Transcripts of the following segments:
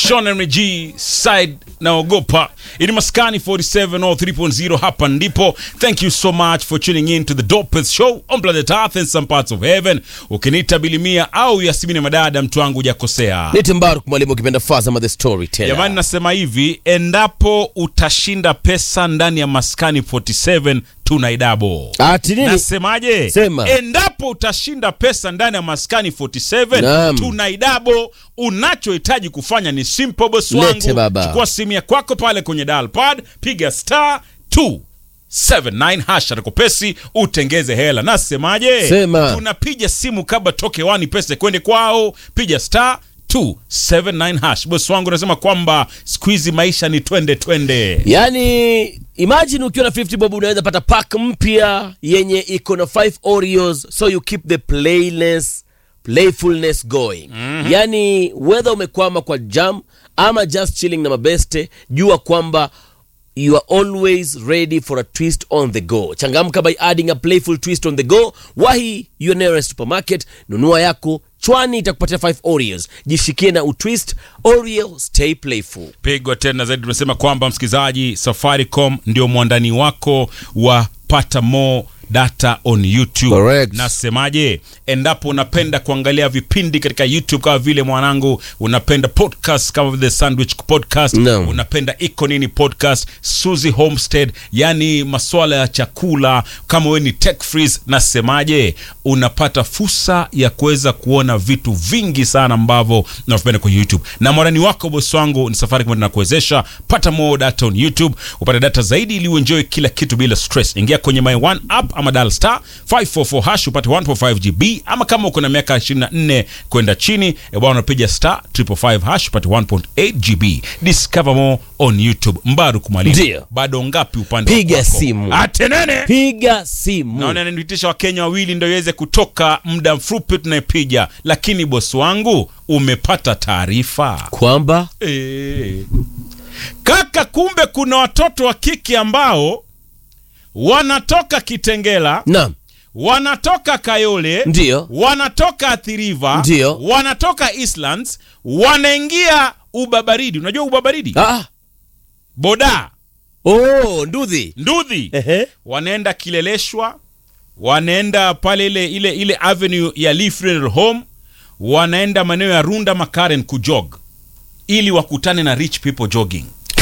Sean Henry G side naogopa ili maskani 47 or 3.0 hapa ndipo thank you so much for tuning in to the dopest show on planet earth and some parts of heaven ukiniita bilimia au yasimini madada mtu wangu hujakosea Nite Mbaruk mwalimu ukipenda Fazama the storyteller. jamani nasema hivi endapo utashinda pesa ndani ya maskani 47 tunaidabo Ati nini? nasemaje Sema. endapo utashinda pesa ndani ya maskani 47 Naam. tunaidabo unachohitaji kufanya ni simple boss Lete wangu baba. chukua simu ya kwako pale kwenye dial pad piga star 279 hash atakopesi utengeze hela nasemaje Sema. tunapiga simu kabla toke wani pesa kwende kwao piga star 279 hash bosi wangu unasema kwamba siku hizi maisha ni twende twende Yaani imagine ukiwa na 50 bob unaweza pata pack mpya yenye iko na 5 Oreos so you keep the playless playfulness going. Mm-hmm. Yaani whether umekwama kwa jam ama just chilling na mabeste, jua kwamba you are always ready for a twist on the go. Changamka by adding a playful twist on the go. Wahi your nearest supermarket, nunua yako chwani itakupatia 5 Oreos. Jishikie na utwist Oreo, stay playful. pigwa tena zaidi tumesema kwamba msikilizaji safaricom ndio mwandani wako wa pata more data on youtube Correct. nasemaje endapo unapenda kuangalia vipindi katika youtube kama vile mwanangu unapenda podcast kama vile sandwich podcast Naam. unapenda iko nini podcast suzy homestead yani maswala ya chakula kama we ni tech freeze nasemaje unapata fursa ya kuweza kuona vitu vingi sana ambavyo unavipenda kwenye youtube na mwarani wako bosi wangu ni safari kama nakuwezesha pata more data on youtube upate data zaidi ili uenjoy kila kitu bila stress ingia kwenye my one app ama dial star 544 hash upate 1.5 gb ama kama uko na miaka 24 kwenda chini e bwana unapiga star 555 hash upate 1.8 gb discover more on youtube mbaru kumalimu Ndio. bado ngapi upande Piga wako? simu. atenene Piga simu. naona niitisha wakenya wawili ndo iweze kutoka muda mfupi tunaipiga lakini bosi wangu umepata taarifa kwamba e. kaka kumbe kuna watoto wa kike ambao wanatoka kitengela naam wanatoka kayole Ndio. wanatoka athiriva Ndio. wanatoka islands wanaingia ubabaridi unajua ubabaridi ah. boda oh, ndudhi ndudhi Ehe. wanaenda kileleshwa wanaenda pale ile ile ile avenue ya Lee Funeral Home wanaenda maeneo ya Runda Makaren kujog ili wakutane na rich people jogging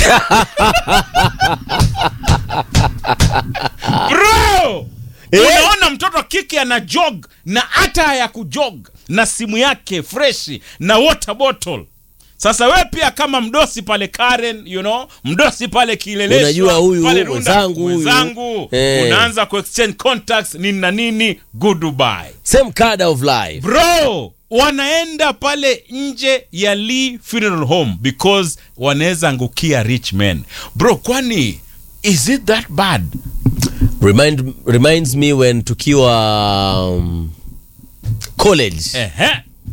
bro unaona mtoto wa kike ana jog na hata ya kujog na simu yake freshi na water bottle sasa we pia kama mdosi pale Karen, you know, mdosi pale kileleshwa Unajua huyu, pale Runda, mwenzangu huyu. mwenzangu Eh. unaanza kuexchange contacts nini na nini goodbye same kind of life bro wanaenda pale nje ya Lee Funeral Home because wanaweza angukia rich men bro kwani is it that bad Remind, reminds me when tukiwa um, college ehe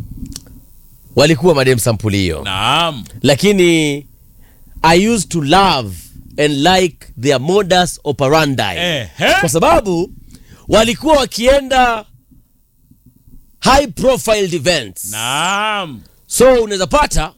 walikuwa madem sampuli hiyo naam lakini i used to love and like their modus operandi ehe kwa sababu walikuwa wakienda high profile events naam so unaweza pata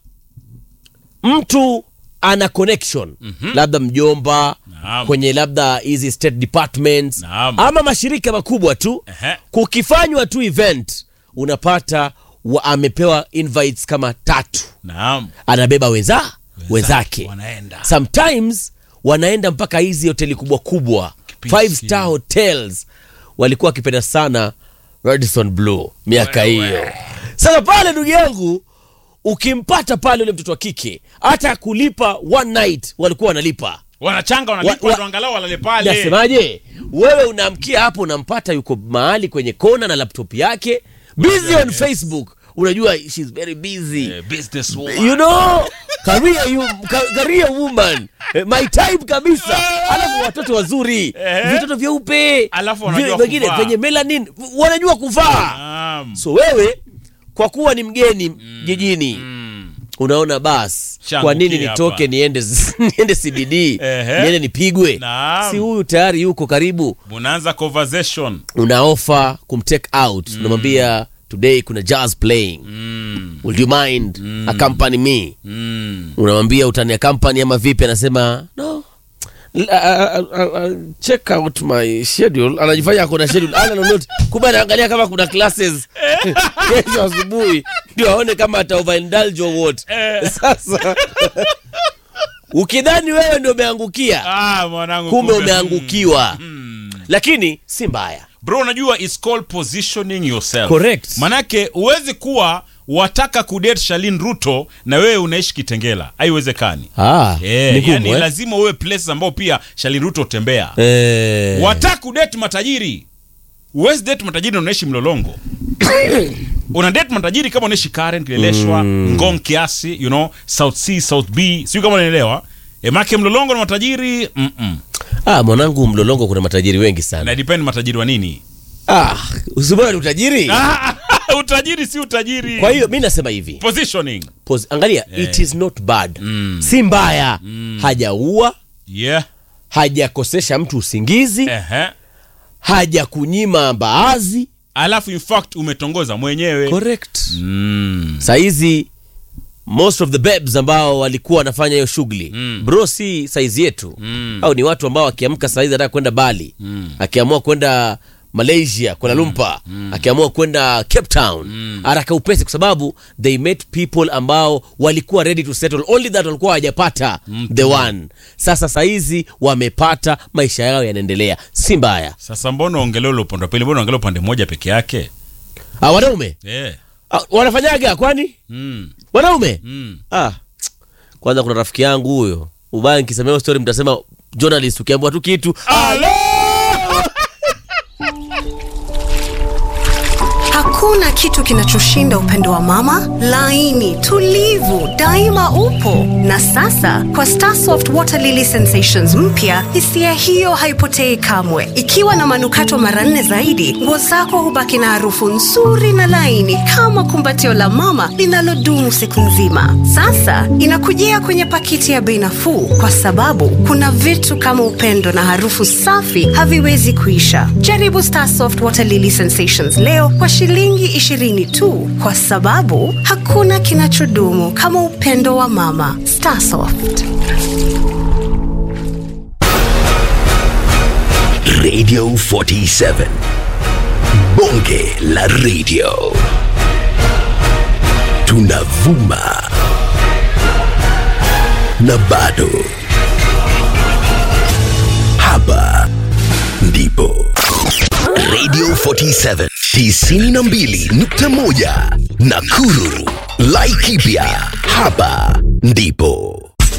mtu ana connection mm-hmm. labda mjomba Naam. kwenye labda hizi state departments Naam. ama mashirika makubwa tu Ehe. kukifanywa tu event unapata wa amepewa invites kama tatu naam anabeba weza wenzake wanaenda sometimes wanaenda mpaka hizi hoteli kubwa kubwa Kipisi. five star hotels walikuwa wakipenda sana Radisson Blue miaka Wewe. hiyo sasa pale ndugu yangu ukimpata pale ule mtoto wa kike hata kulipa one night walikuwa wanalipa wanachanga wanalipa Wa- wa- ndo angalau walale pale nasemaje wewe unaamkia hapo unampata yuko mahali kwenye kona na laptop yake busy on facebook unajua she's very busy Eh, business woman. you know career, you, ka- career woman Eh, my type kabisa alafu watoto wazuri Eh. vitoto vyeupe Alafu wanajua vi- wengine kuvaa. venye melanin wanajua kuvaa Naam. so wewe kwa kuwa ni mgeni jijini unaona bas Changu kwa nini kia nitoke hapa. niende niende cbd Ehe. niende nipigwe Naam. si huyu tayari yuko karibu munaanza conversation una ofa kumtake out unamwambia today kuna jazz playing Mm. would you mind accompany me Mm. unamwambia utani accompany ama vipi anasema no L- I- I- I- I- check out my schedule anajifanya akona schedule ana lolote kumbe anaangalia kama kuna classes kesho asubuhi ndio aone kama ata overindulge or what sasa ukidhani wewe ndio umeangukia Ah, mwanangu kumbe kumbe. umeangukiwa lakini si mbaya bro unajua it's called positioning yourself Correct. manake huwezi kuwa wataka kudate Shalin Ruto na wewe unaishi Kitengela haiwezekani ah, Eh, ni gumu, yani eh? lazima uwe places ambao pia Shalin Ruto utembea Eh. wataka kudate matajiri huwezi date matajiri na unaishi mlolongo una date matajiri kama unaishi Karen Kileleshwa Ngong kiasi you know South C South B sio kama unaelewa e, make mlolongo na matajiri mm -mm. ah, mwanangu mlolongo kuna matajiri wengi sana na depend matajiri wa nini ah, usibona ni utajiri Ah, utajiri si utajiri kwa hiyo mi nasema hivi positioning Pause. angalia it is not bad si mbaya hajaua yeah hajakosesha mtu usingizi ehe hajakunyima mbaazi alafu in fact umetongoza mwenyewe correct mm. saizi most of the babes ambao walikuwa wanafanya hiyo shughuli Mm. bro si saizi yetu Mm. au ni watu ambao akiamka saizi anataka kwenda bali Mm. akiamua kwenda malaysia kuala lumpur akiamua kwenda cape town haraka upesi kwa sababu they met people ambao walikuwa ready to settle only that walikuwa hawajapata the one sasa saizi wamepata maisha yao yanaendelea si mbaya sasa mbona ongelea ule upande wa pili mbona ongelea upande mmoja peke yake ah, wanaume yeah. ah, wanafanyaga kwani mm. wanaume Mm. ah, kwanza kuna rafiki yangu huyo ubaya nikisemea hiyo story mtasema journalist ukiambiwa tu kitu Alo! Hakuna kitu kinachoshinda upendo wa mama, laini, tulivu, daima upo. Na sasa kwa Starsoft Water Lily Sensations mpya, hisia hiyo haipotei kamwe. Ikiwa na manukato mara nne zaidi, nguo zako hubaki na harufu nzuri na laini kama kumbatio la mama linalodumu siku nzima. Sasa inakujia kwenye pakiti ya bei nafuu, kwa sababu kuna vitu kama upendo na harufu safi haviwezi kuisha. Jaribu Starsoft Water Lily Sensations leo kwa shilingi 20 tu, kwa sababu hakuna kinachodumu kama upendo wa mama. Starsoft. Radio 47. Bonge la radio. Tunavuma. Na bado. Hapa ndipo. Radio 47 92.1 Nakuru. Laikipia. Hapa ndipo.